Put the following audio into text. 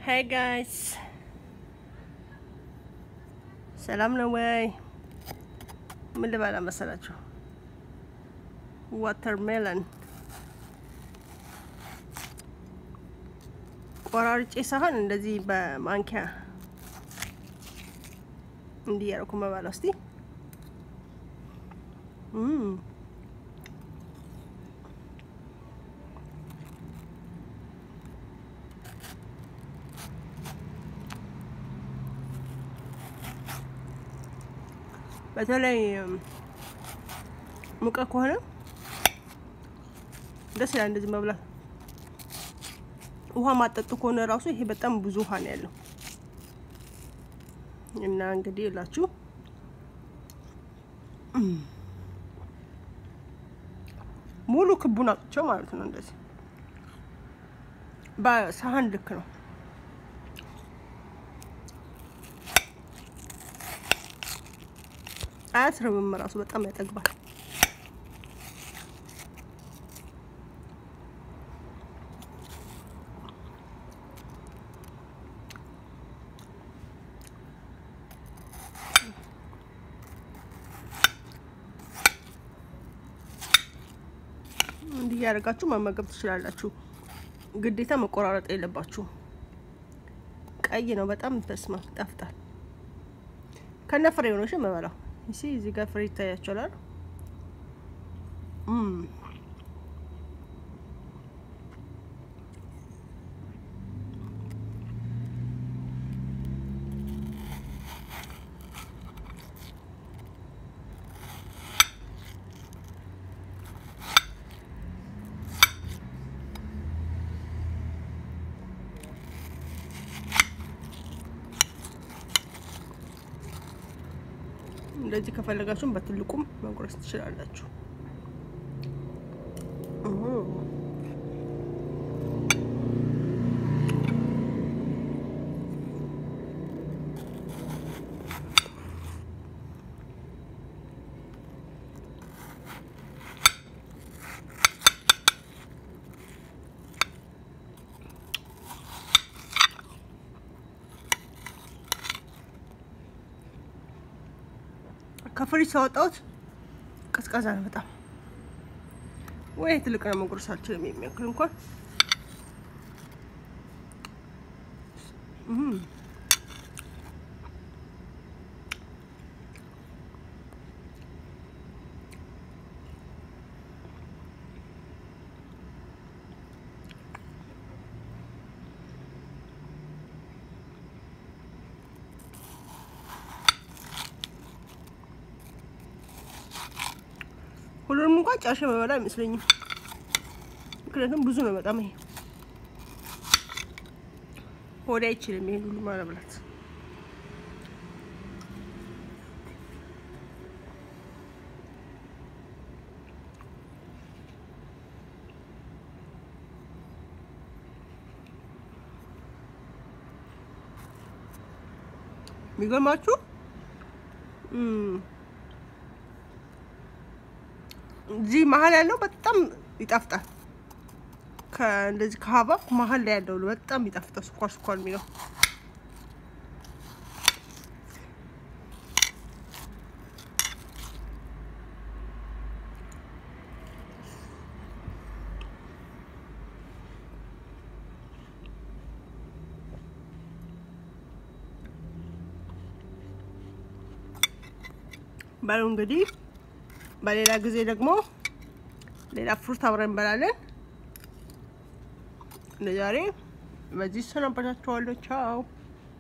ሀይ ጋይስ ሰላም ነው ወይ? ምን ልበላ መሰላችሁ? ዋተርሜለን ቆራርጬ ሳይሆን እንደዚህ በማንኪያ እንዲህ ያደረኩ መባላ እስቲ በተለይ ሙቀት ከሆነ ደስ ይላል እንደዚህ መብላት። ውሃ ማጠጡ ከሆነ ራሱ ይሄ በጣም ብዙ ውሃ ነው ያለው እና እንግዲህ የላችሁ ሙሉ ክቡን አውጥቼው ማለት ነው። እንደዚህ በሳህን ልክ ነው። አያስርብም ራሱ በጣም ያጠግባል። እንዲህ እያደረጋችሁ መመገብ ትችላላችሁ። ግዴታ መቆራረጥ የለባችሁ። ቀይ ነው በጣም ተስማ ይጣፍጣል። ከነ ፍሬ ሆኖሽ የምበላው እሺ። እዚህ ጋር ፍሬ ይታያችኋል። እንደዚህ ከፈለጋችሁም በትልቁም መጉረስ ትችላላችሁ። ከፍሪጅ ሳወጣሁት ቀዝቃዛ ነው በጣም። ወይ ትልቅ ነው መጉረስ አልችልም የሚያክል እንኳን ሁሉንም እንኳን ጨርሼ መበላ አይመስለኝም። ምክንያቱም ብዙ ነው በጣም ይሄ ሆዴ አይችልም ይሄን ሁሉ መብላት። የሚገርማችሁ እዚህ መሀል ያለው በጣም ይጣፍጣል። ከእንደዚህ ከሀባብ መሀል ላይ ያለው በጣም ይጣፍጣል። ስኳር ስኳር የሚለው በሉ እንግዲህ በሌላ ጊዜ ደግሞ ሌላ ፍሩት አብረን እንበላለን። ለዛሬ በዚህ ሰናበታችኋለሁ። ቻው